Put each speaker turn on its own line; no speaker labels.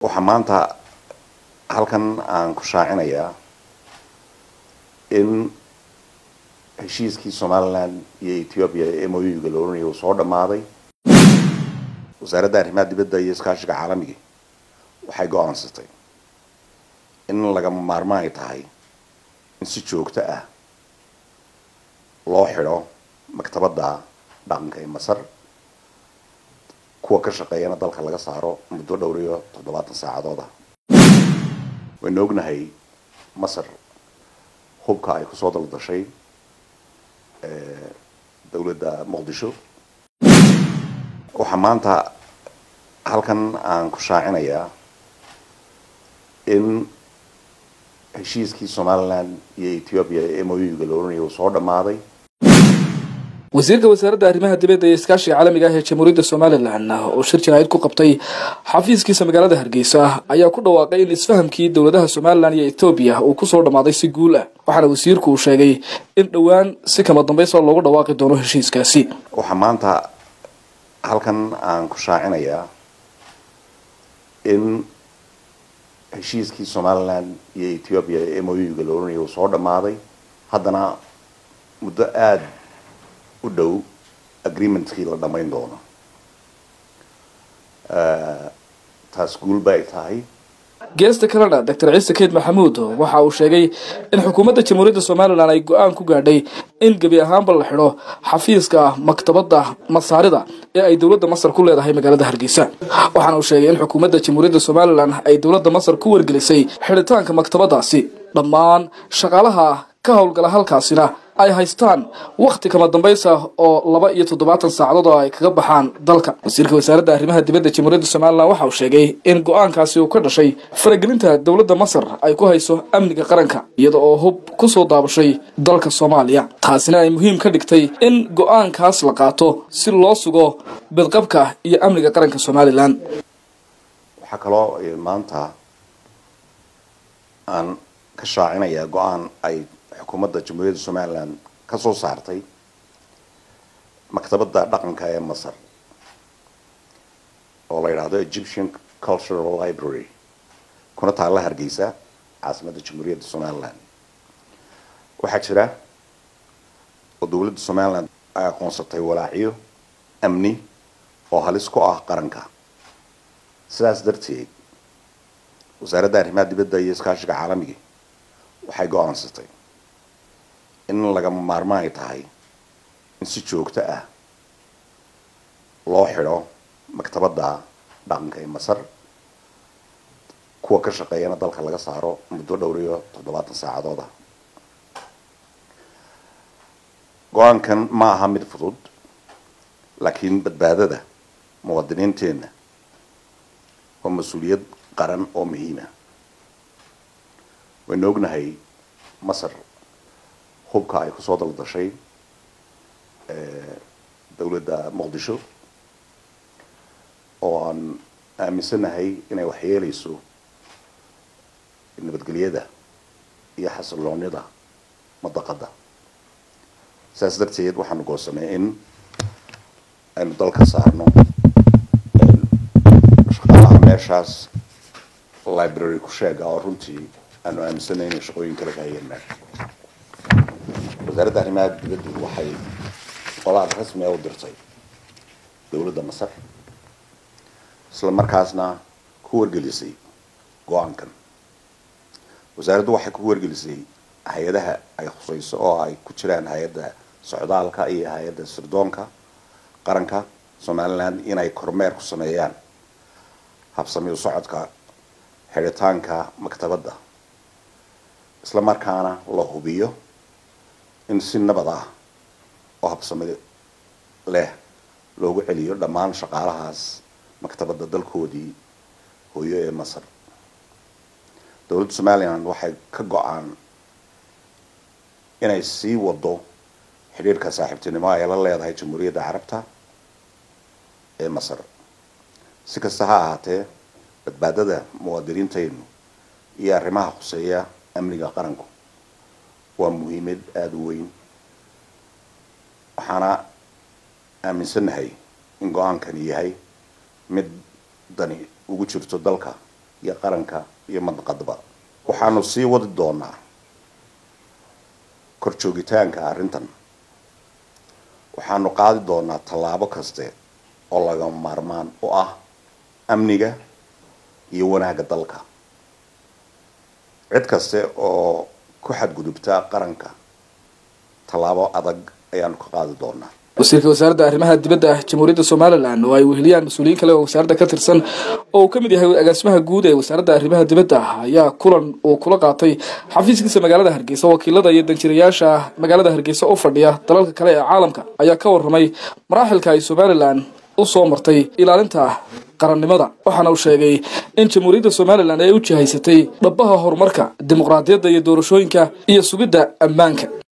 waxaa maanta halkan aan ku shaacinayaa in heshiiskii somaliland iyo ethiopia ee moyuga la oranaya uu soo dhammaaday wasaaradda arrimaha dibadda iyo iskaashiga caalamiga waxay go-aansatay in lagama maarmaan ay tahay in si joogto ah loo xidho maktabadda dhaqanka ee masar kuwa ka shaqeeyana dalka laga saaro muddo dhowr iyo toddobaatan saacadood ah waynu ognahay masar hubka ay kusoo daldashay dowladda muqdisho waxaa maanta halkan aan ku shaacinayaa in heshiiskii somaliland iyo ethiopia ee moyuga la oranaya uu soo dhammaaday
wasiirka wasaaradda arrimaha dibadda iyo iskaashiga caalamiga ah ee jamhuuriyadda somalilan oo shir jaraa'id ku qabtay xafiiskiisa magaalada hargeysa ayaa ku dhawaaqay in isfahamkii dowladaha somalilan iyo etoobiya uu kusoo dhammaaday si guul ah waxaana wasiirku uu sheegay in dhowaan si kama dambaysa loogu dhawaaqi doono heshiiskaasi
waxaa maanta halkan aan ku shaacinayaa in heshiiskii somaliland iyo ethiopia ee moyuga la oranaya uu soo dhammaaday haddana muddo aada u dhow agreementkii la dhammayn doono taas guul ba ay tahay
geesta kalena doctor ciise keyd maxamuud waxa uu sheegay in xukuumadda jamhuuriyadda somalilan ay go-aan ku gaadhay in gebi ahaanba la xidho xafiiska maktabadda masaarida ee ay dowladda masar ku leedahay magaalada hargeysa waxaana uu sheegay in xukuumadda jamhuuriyadda somalilan ay dowladda masar ku wargelisay xidhitaanka maktabaddaasi dhammaan shaqaalaha ka howlgala halkaasina ay haystaan wakhti kama dambaysa oo laba iyo toddobaatan saacadood oo ay kaga baxaan dalka wasiirka wasaaradda arrimaha dibadda jamhuuriyadda somalilan waxa uu sheegay in go-aankaasi uu ka dhashay faragelinta dowladda masar ay ku hayso amniga qaranka iyada oo hub kusoo daabashay dalka soomaaliya taasina ay muhiim ka dhigtay in go-aankaas la qaato si loo sugo bidqabka iyo amniga qaranka somalilan
waxaa kaloo maanta aan ka shaacinayaa go-aan ay xukuumadda jamhuuriyadda somaliland ka soo saartay maktabadda dhaqanka ee masar oo la yidhaahdo egyptian cultural library kuna taalla hargeysa caasimadda jamhuuriyadda somaliland waxaa jira oo dowladda somaliland ay aqoonsatay walaacyo amni oo halis ku ah qaranka sidaas darteed wasaaradda arrimaha dibadda iyo iskaashiga caalamiga waxay go-aansatay in lagama maarmaan ay tahay in si joogto ah loo xidho maktabadda dhaqanka ee masar kuwa ka shaqeeyana dalka laga saaro muddo dhowr iyo toddobaatan saacadood ah go-aankan ma aha mid fudud laakiin badbaadada muwaadiniinteenna waa mas-uuliyad qaran oo muhiima waynu ognahay masar hubka ay kusoo daldashay dowladda muqdisho oo aan aaminsanahay inay waxyeeleyso nabadgelyada iyo xasiloonida madaqadda saas darteed waxaanu goosanay in aynu dalka saarno shaqaalaha meeshaas library ku sheega oo runtii aanu aaminsanay inay shaqooyin kala kahayeen meesha wasaaradda arrimaha dibaddu waxay qolaad rasmi a u dirtay dowladda masar isla markaasna ku wargelisay go-aankan wasaaraddu waxay ku wargelisay hay-adaha ay khusayso oo ay ku jiraan hay-adda socdaalka iyo hay-adda sirdoonka qaranka somaliland inay kormeer ku sameeyaan habsami u socodka xidhitaanka maktabadda isla markaana la hubiyo in si nabad ah oo habsami leh loogu celiyo dhammaan shaqaalahaas maktabadda dalkoodii hooyo ee masar dowladda somaliland waxay ka go-aan inay sii wado xidhiirka saaxiibtinimo ay la leedahay jamhuuriyadda carabta ee masar si kasta ha ahaatee badbaadada muwaadiniintaynu iyo arrimaha khuseeya amniga qaranku waa muhiimad aada u weyn waxaana aaminsannahay in go-aankani yahay mid dani ugu jirto dalka iyo qaranka iyo madnaqadaba waxaanu sii wadi doonaa kor joogitaanka arrintan waxaanu qaadi doonaa tallaabo kaste oo laga maarmaan u ah amniga iyo wanaagga dalka cid kaste oo ku xadgudubta qaranka tallaabo adag ayaanu ka qaadi doonaa
wasiirka wasaaradda arrimaha dibadda ah jamhuuriyadda somalilan oo ay weheliyaan mas-uuliyiin kale oo wasaaradda ka tirsan oo uu ka mid yahay agaasimaha guud ee wasaaradda arrimaha dibadda ah ayaa kulan uu kula qaatay xafiiskiisa magaalada hargeysa wakiilada iyo danjirayaasha magaalada hargeysa u fadhiya dalalka kale ee caalamka ayaa ka warramay maraaxilka ay somalilan u soo martay ilaalinta qarannimada waxaana uu sheegay in jamhuuriyadda somalilan ay u jihaysatay dhabbaha horumarka dimuqraadiyadda iyo doorashooyinka iyo sugidda ammaanka